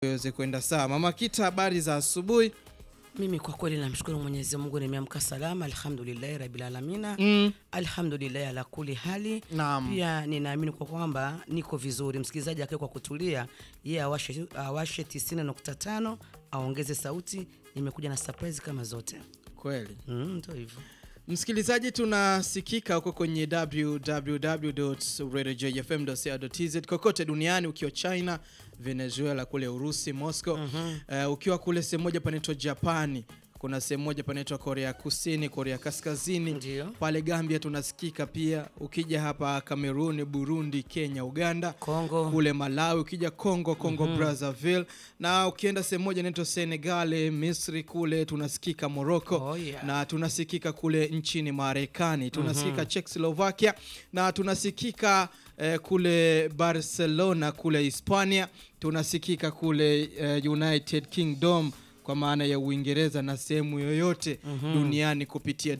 iweze kwenda sawa. Mama Kita, habari za asubuhi? Mimi kwa kweli namshukuru Mwenyezi Mungu, nimeamka salama, alhamdulillahi rabbil alamina, Mm. alhamdulillahi ala kuli hali. Naam. Pia ninaamini kwa kwamba niko vizuri. Msikilizaji akae kwa kutulia, yeye awashe, awashe 90.5 aongeze sauti. Nimekuja na surprise kama zote. Kweli. Mm, ndio hivyo. Msikilizaji, tunasikika huko kwenye www.radiojfm.co.tz kokote duniani, ukiwa China, Venezuela, kule Urusi, Moscow, eh, ukiwa kule sehemu moja panaitwa Japani, kuna sehemu moja panaitwa Korea Kusini, Korea Kaskazini, Ndio. pale Gambia tunasikika pia. Ukija hapa Kameruni, Burundi, Kenya, Uganda, Kongo. kule Malawi, ukija Congo, Congo Brazzaville, na ukienda sehemu moja inaitwa Senegal, Misri, kule tunasikika Morocco Oh, yeah. na tunasikika kule nchini Marekani, tunasikika Czechoslovakia na tunasikika eh, kule Barcelona kule Hispania, tunasikika kule eh, United Kingdom kwa maana ya Uingereza na sehemu yoyote duniani kupitia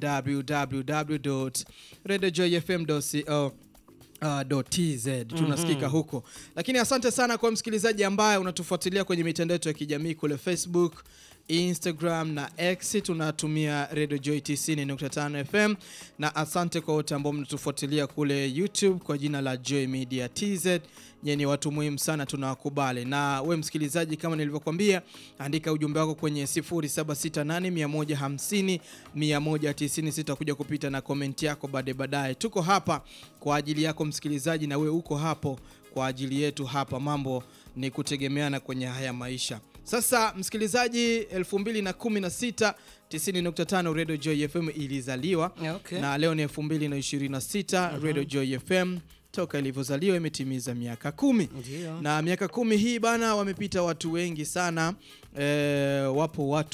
www.radiojoyfm.co Uh, .tz tunasikika huko, lakini asante sana kwa msikilizaji ambaye unatufuatilia kwenye mitandao yetu ya kijamii kule Facebook, Instagram na X tunatumia Radio Joy 90.5 FM, na asante kwa wote ambao mnatufuatilia kule YouTube kwa jina la Joy Media TZ. Nyie ni watu muhimu sana, tunawakubali. Na we msikilizaji, kama nilivyokuambia, andika ujumbe wako kwenye 0768 150 sitakuja kupita na komenti yako baadaye baadaye. Tuko hapa kwa ajili yako msikilizaji, na we uko hapo kwa ajili yetu hapa. Mambo ni kutegemeana kwenye haya maisha. Sasa msikilizaji, 2016 90.5 Radio Joy FM ilizaliwa Okay. na leo ni 2026 Radio Joy FM toka ilivyozaliwa imetimiza miaka kumi Ndio. na miaka kumi hii bana, wamepita watu wengi sana. E, wapo watu